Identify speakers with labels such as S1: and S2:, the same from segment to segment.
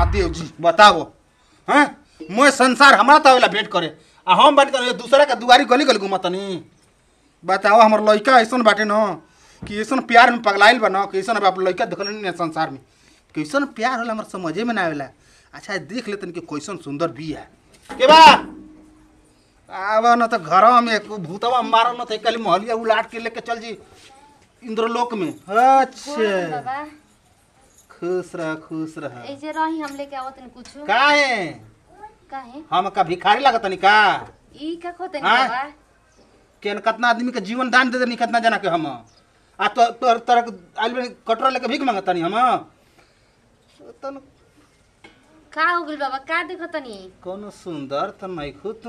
S1: महादेव जी बताओ हैं मैं संसार हमारा तो आवेला भेंट करे आ हम बात करे दूसरा के दुआरी गली गली घुमतनी बताओ हमर लइका ऐसन बाटे न कि ऐसन प्यार में पगलाइल बा न कि ऐसन अब आप लइका देखल नहीं संसार में कैसन प्यार होला हमर समझे में ना आवेला अच्छा देख लेतन कि कैसन सुंदर बिया के बा आव न त घर में एक भूतवा मारल न त कल मोहलिया उलाट के लेके चल जी इंद्रलोक में अच्छा
S2: बाबा
S1: खुश रह खुश रह
S2: ऐसे रही हम लेके आवत नहीं कुछ
S1: काहे
S2: काहे
S1: हम का भिखारी लागतनी का
S2: ई का खोते
S1: हाँ?
S2: नहीं बाबा
S1: केन कितना आदमी के जीवन दान दे देनी कितना जना के हम आ तो तोर तरह आइल बनी कटोरा लेके भीख मांगतनी हम तन
S2: का हो गइल बाबा का देखतनी
S1: कोनो सुंदर त नहीं खुद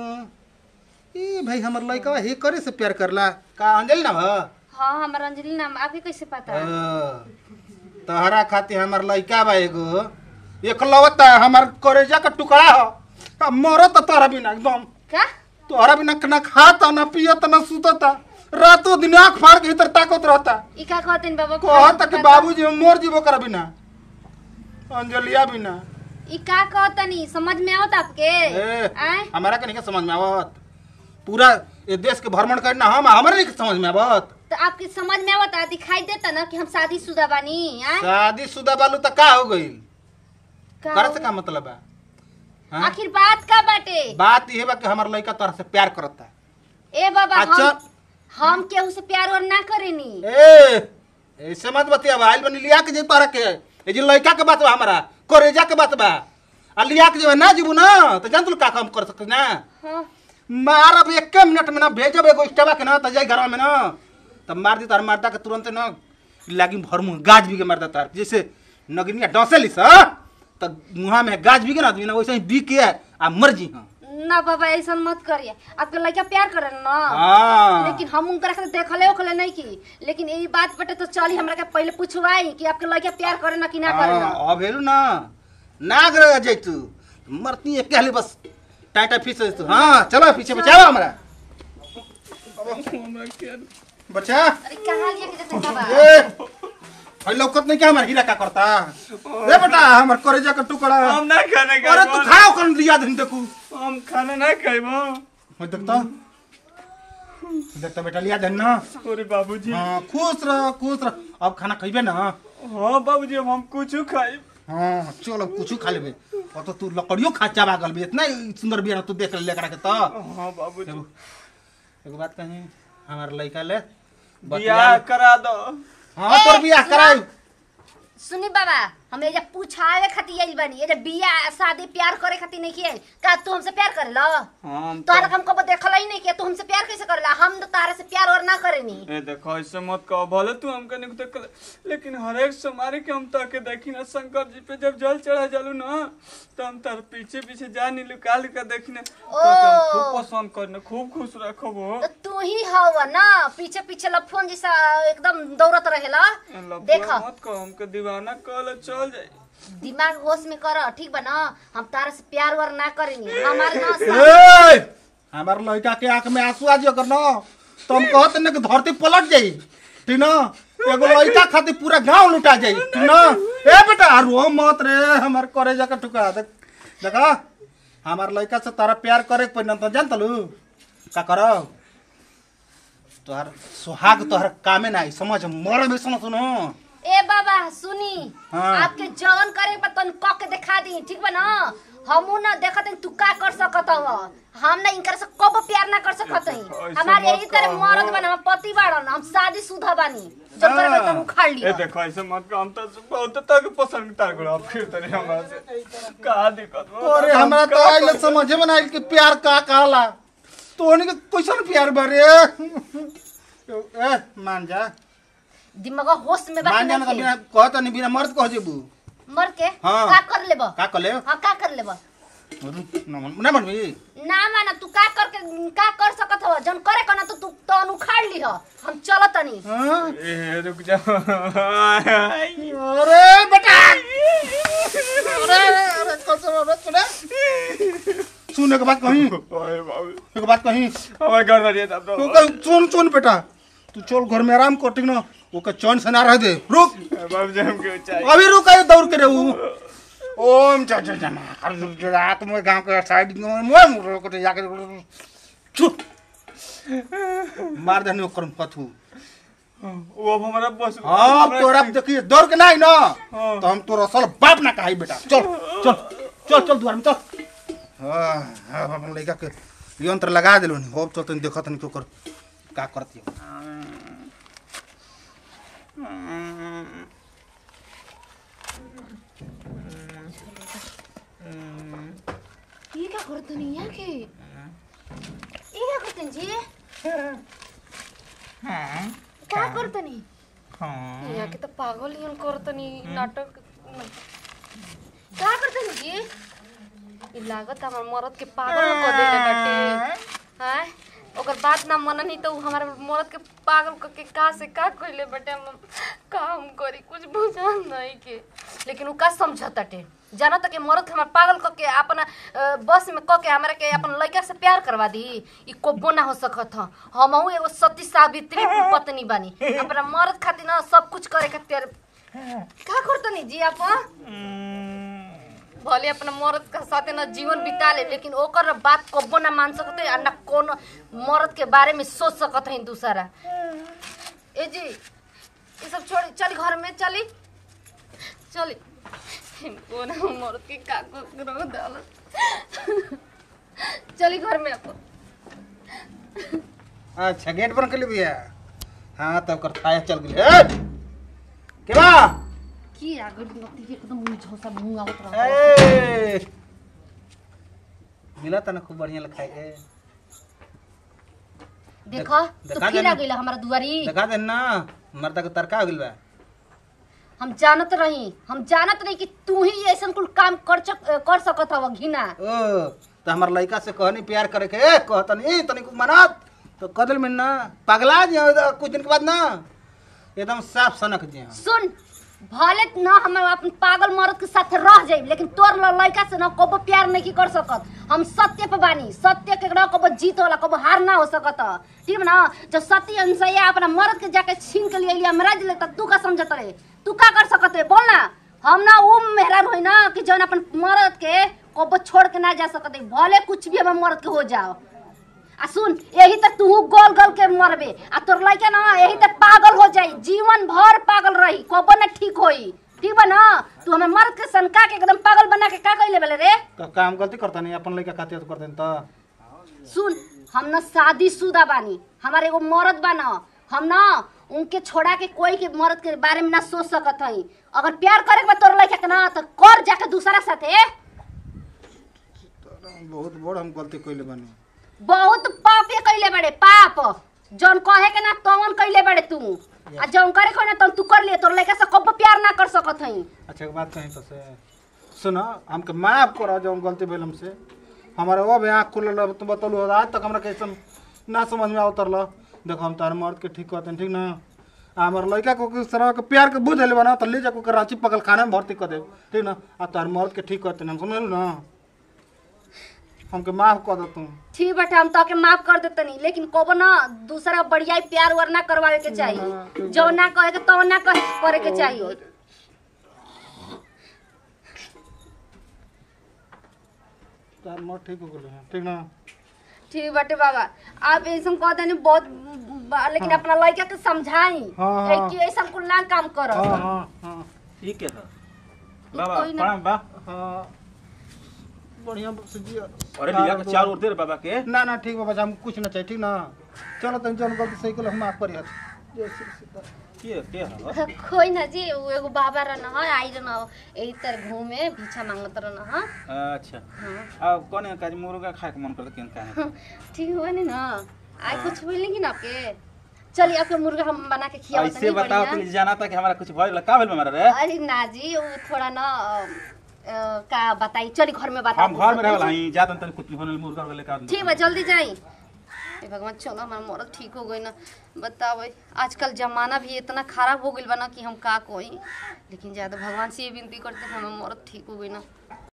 S1: ई भाई हमर लइका हे करे से प्यार करला का अंजलि ना ह
S2: हाँ हमार अंजलि नाम आपके कैसे पता
S1: अ, तहरा खातिर हमर लइका बा एगो एकलवता हमर करेजा का टुकड़ा ह आ मरत तोहरा बिना एकदम
S2: का
S1: तोहरा बिना ना खाता ना पियत ना सुतता रातों दिन आँख फाड़ के भीतर ताकत रहता
S2: ई का कहते बाबा
S1: कहता कि बाबूजी हम मोर जीवो कर बिना अंजलिया बिना
S2: ई का कहतनी समझ में आवत आपके
S1: ए,
S2: आय
S1: हमारा के नहीं समझ में आवत पूरा ये देश के भ्रमण करना हम हमारे नहीं समझ में आवत
S2: तो आपके समझ में आवत दिखाई देता ना कि हम शादीशुदा बानी आय
S1: शादी शुदा बालू तो का हो गई
S2: का
S1: कर से का मतलब है हाँ?
S2: आखिर बात का बाटे
S1: बात ये बा कि हमार लड़का तोरा से प्यार करता
S2: ए बाबा
S1: अच्छा।
S2: हम हम केहू से प्यार और ना करेनी
S1: ए ऐसे मत बतिया आइल बनी लिया के जे तोरा के ए जे लड़का के बात बा हमारा करेजा के बात बा आ लिया के जे ना जीबू ना तो जान तू का काम कर सकत ना
S2: हाँ
S1: मारब एक मिनट में ना भेजब एगो स्टेबा के ना त जाई घर में ना तब मार दी तार मारता के तुरंत ना लागी भर मुंह गाज भी के मार देता जैसे नगनिया डसे लिस त मुहा में गाज भी के ना आदमी ना वैसे ही बी के आ मर जी हां
S2: ना बाबा ऐसा मत करिए आपके लड़का प्यार करे ना
S1: हां
S2: लेकिन हम उनकरा के देखले ओखले नहीं की लेकिन यही बात बटे तो चली हमरा के पहले पूछवाई कि आपके लड़का प्यार करे ना कि ना करे ना
S1: हाँ, अब हेलू ना नाग रह जैतू मरती है कहले बस टाटा फीस तू हाँ चलो पीछे बचाओ हमरा बचा
S2: अरे कहाँ लिया के देते बाबा
S1: ए हई लौकत नहीं क्या हमार हीरा का करता रे बेटा हमर करेजा का टुकड़ा
S3: हम ना खाने
S1: अरे तू खाओ कर लिया दिन देखू
S3: हम खाना ना खाइबो
S1: मैं देखता देखता बेटा लिया दिन ना
S3: अरे बाबूजी
S1: हाँ खुश रह खुश रह अब खाना खइबे ना
S3: हाँ बाबूजी अब हम कुछ खाइब
S1: हाँ चलो कुछ खा लेबे और तो तू लकड़ियों खा चाबा गल बे इतना सुंदर बिया तू देख ले के तो
S3: हाँ बाबूजी
S1: एगो एगो बात कही हमार लड़का ले
S3: बियाह करा दो
S1: हाँ तोर
S2: ए,
S1: बियाह
S2: सुना।
S1: कराई
S2: सुनी बाबा हम एजा पूछावे खातिर आइल बानी एजा बिया शादी प्यार करे खातिर नहीं किए का तू हमसे प्यार करेला
S3: हम
S2: तोहरा हम कबो देखला ही नहीं किया तू हमसे प्यार कैसे करेला हम तो तारा से प्यार और ना करेनी
S3: ए देखो ऐसे मत कहो भले तू हमके नहीं देख लेकिन हर एक सोमारी के हम ताके देखी ना शंकर जी पे जब जल चढ़ा जालू ना तो हम तार पीछे पीछे जानी लुका लुका देखी ना तो हम खूब पसंद करने खूब खुश रखब हो
S2: तो तू ही हवा ना पीछे पीछे लफोन जैसा एकदम दौड़त रहेला देख
S3: लफड़ा मत कहो हमके दीवाना कहले चल जाई
S2: दिमाग होश में कर ठीक बा ना हम तारा से प्यार वार ना करेनी हमारे ना सा-
S1: ए हमार लड़का के आंख में आंसू आ जियो कर ना तो हम कहत न कि धरती पलट जाई ठीक ना एगो लड़का खातिर पूरा गांव लुटा जाई ठीक ना ए बेटा रो मत रे हमार करे जाके टुकड़ा देख देखा हमार लड़का से तारा प्यार करे के पड़ना तो जान तलू का करो तोहर सुहाग तोहर कामे ना आई समझ मर भी सुनो सुनो
S2: ए बाबा सुनी
S1: हाँ।
S2: आपके जवन करे पर तन क के दिखा दी ठीक बा ना हमू ना देखत हई तू का कर सकत हव हम ना इनकर से कब प्यार ना कर सकत हई
S3: ऐसे
S2: हमारे
S3: मत
S2: यही तरह
S3: कहो।
S2: मरद बना हम पति बाड़न हम शादी शुदा बानी जब करे बा तन उखाड़
S3: ए
S2: लियो
S3: देखो ऐसे मत कहो हम तो बहुत तक पसंद तार करो अब फिर तनी हमरा से का दिक्कत बा?
S1: अरे
S3: हम
S1: हमरा तो
S3: का
S1: आइल
S3: करी?
S1: समझे में ना आइल कि प्यार का कहला तो के कैसन प्यार बारे ए मान जा
S2: दिमाग होश में बात
S1: मान जा ना तो
S2: नहीं
S1: बिना कहत नहीं बिना मर्द कह जेबू
S2: मर के
S1: हाँ।
S2: का कर लेब
S1: का कले
S2: हां का कर लेब
S1: ना मनबी
S2: ना माना तू का कर के का कर सकत हव जन करे कना तो तू तन उखाड़ ली हम चलत तनी
S1: हाँ?
S3: ए रुक जा
S1: अरे बेटा अरे अरे कसम अरे सुने सुन एक बात कही
S3: ओए बाबू
S1: एक बात कही
S3: हमारे घर में तब
S1: तू
S3: तो
S1: कह सुन सुन बेटा तू चल घर में आराम कर ठीक ना वो का चैन से ना रह दे रुक
S3: बाबू जी हमके चाहिए
S1: अभी रुक आए दौड़ के रे ऊ ओम जय जय जय महाकाल रात में गांव के साइड में मोय मुरो को जाके छु मार देनी ओकर पथू
S3: वो अब हमारा बस
S1: हां
S3: हमरा
S1: तोरा
S3: ठीक-
S1: देखिए डर के नहीं ना
S3: हाँ।
S1: तो हम तोरा असल बाप ना कहाई बेटा चल चल चल चल द्वार में चल हां हां अपन लइका के यंत्र लगा देलो नी होब चल तनी देखत नहीं ओकर का करती
S2: ये क्या करतनी यहाँ के ये क्या करतनी जी क्या करतनी यहाँ के तो पागल ही करतनी नाटक क्या करतनी जी ई लागत हमर मरद के पागल कर देले बाटे हैं ओकर बात ना मननी तो उ हमारे मरद के पागल क के का से का कइले बाटे हम काम करी कुछ बुझा नहीं के लेकिन उ का समझताटे जाना त के मरद के हमार पागल क के अपना अ, बस में क के हमरा के अपन लड़का से प्यार करवा दी ई कोबो ना हो सकत ह हमहू एगो सती सावित्री पत्नी बानी अपना मरद खातिर ना सब कुछ करे खातिर का करतनी जी आप भले अपना मर्द के साथे ना जीवन बिता ले लेकिन ओकर बात कब्बो ना मान सकते आ ना कोनो मर्द के बारे में सोच सकत है दूसरा ए जी ये सब छोड़ चल घर में चली चली कोना मर्द के का को रहो डाल चली घर में अपन
S1: अच्छा गेट बंद कर ले भैया हाँ तब कर थाया चल गेल ए के बा
S2: की आगे नती एकदम मुंह झोसा मुंह आवत रहा
S1: ए मिला तना खूब बढ़िया लिखाए के
S2: देखो
S1: देखा
S2: तो फिर
S1: देना।
S2: आ गइल हमारा दुआरी
S1: देखा दे ना मर्दा के तरका हो गेल बा
S2: हम जानत रही हम जानत रही कि तू ही ऐसा कुल काम कर चक, कर सकत हव घिना
S1: ओ तो हमार लड़का से कहनी प्यार करे के ए कहतनी तनी को मनात तो कदल में ना पगला जी कुछ दिन के बाद ना एकदम साफ सनक जी
S2: सुन भले न हम अपन पागल मर्द के साथ रह जाई लेकिन तोर ल- लड़का से न कबो प्यार नहीं कर सकत हम सत्य पे बानी सत्य के न कबो जीत होला कबो हार ना हो सकत ठीक है ना जब सत्य अनुसैया अपना मर्द के जाके छीन के लिए लिया मरा दिले तब तू का समझत रे तू का कर सकत है बोल ना हम ना वो मेहरान होई ना कि जौन अपन मर्द के कबो छोड़ के ना जा सकत है भले कुछ भी हम मर्द के हो जाओ आ सुन यही तक तू गोल गोल के मरबे आ तोर लइका ना यही तक पागल हो जाई जीवन भर पागल रही कबो ना ठीक होई ठीक बा ना तू हमें मर्द के सनका के एकदम पागल बना के का कइले बेले रे
S1: तो काम गलती करता नहीं अपन लड़का खातिर कर देन तो
S2: सुन हम ना शादीशुदा बानी हमारे एगो मर्द बा ना हम ना उनके छोड़ा के कोई के मर्द के बारे में ना सोच सकत हई अगर प्यार करे के बा तोर लइका के ना तो कर जाके दूसरा साथे
S1: बहुत बड़ हम गलती कइले बानी
S2: बहुत पापे कइले बड़े पाप जौन कहे के ना तवन कइले बड़े तू आ जौन करे के ना तन तू कर लिए तोर लइका से कब प्यार ना कर सकत हई
S1: अच्छा एक बात कहीं तो से सुनो हमके माफ करो जो गलती भेल हमसे हमारे वो भी आँख खुलल रह, तो बतलू आज तक हमरा कैसे ना समझ में उतरल देखो हम तार मर्द के ठीक कहते ठीक ना आ हमार लड़का को किस तरह के प्यार के बुझ ले बना तो ले जाको के रांची पकल खाने में भर्ती कर दे ठीक ना आ तार मर्द के ठीक कहते हम समझ ना हमके माफ कर दो तुम
S2: ठीक बाटे हम तो के माफ कर देतनी लेकिन कबो ना दूसरा बढ़िया प्यार वार ना करवावे के चाहिए जो ना कहे के तो ना कहे करे के चाहिए
S1: तार मर्द ठीक हो गए ठीक ना
S2: ठीक बाटे बाबा आप ऐसा कह देनी बहुत बा- लेकिन अपना लड़का के समझाई
S1: हाँ, हाँ।
S2: कि ऐसा कुल ना काम करो
S1: हाँ हाँ हाँ
S3: ठीक है बाबा
S2: कोई ना-
S3: प्रणाम बा
S1: हाँ बढ़िया से जिया
S3: अरे लिया के चार और दे रे बाबा के
S1: ना ना ठीक बाबा हम कुछ ना चाहिए ठीक ना चलो तनी जौन गलती सही कल हम माफ करिए जय श्री सीता
S3: के के ह
S2: कोई ना जी वो एगो बाबा रहना है आई रहना यही तर घूमे भिक्षा मांगत रहना है
S3: अच्छा
S2: हाँ
S3: अब कौन है काज मुर्गा खाए के मन करता केन काहे
S2: ठीक हुआ नहीं ना आज कुछ हुई लेकिन आपके चलिए आपके मुर्गा हम बना के खिया
S3: ऐसे बताओ तो जाना था कि हमारा कुछ भइल का भेल हमारा रे
S2: अरे ना जी वो थोड़ा ना अ, अ, का बताई चली घर में बता
S3: हम घर में रहल हई जातन तन कुछ होने मुर्गा वाले का
S2: ठीक बा जल्दी जाई ए भगवान चलो हमारा मरद ठीक हो गई ना बताओ आजकल जमाना भी इतना खराब हो गइल बा ना कि हम का कोई लेकिन ज्यादा भगवान से ये विनती करते हैं हमारा मरद ठीक हो गई ना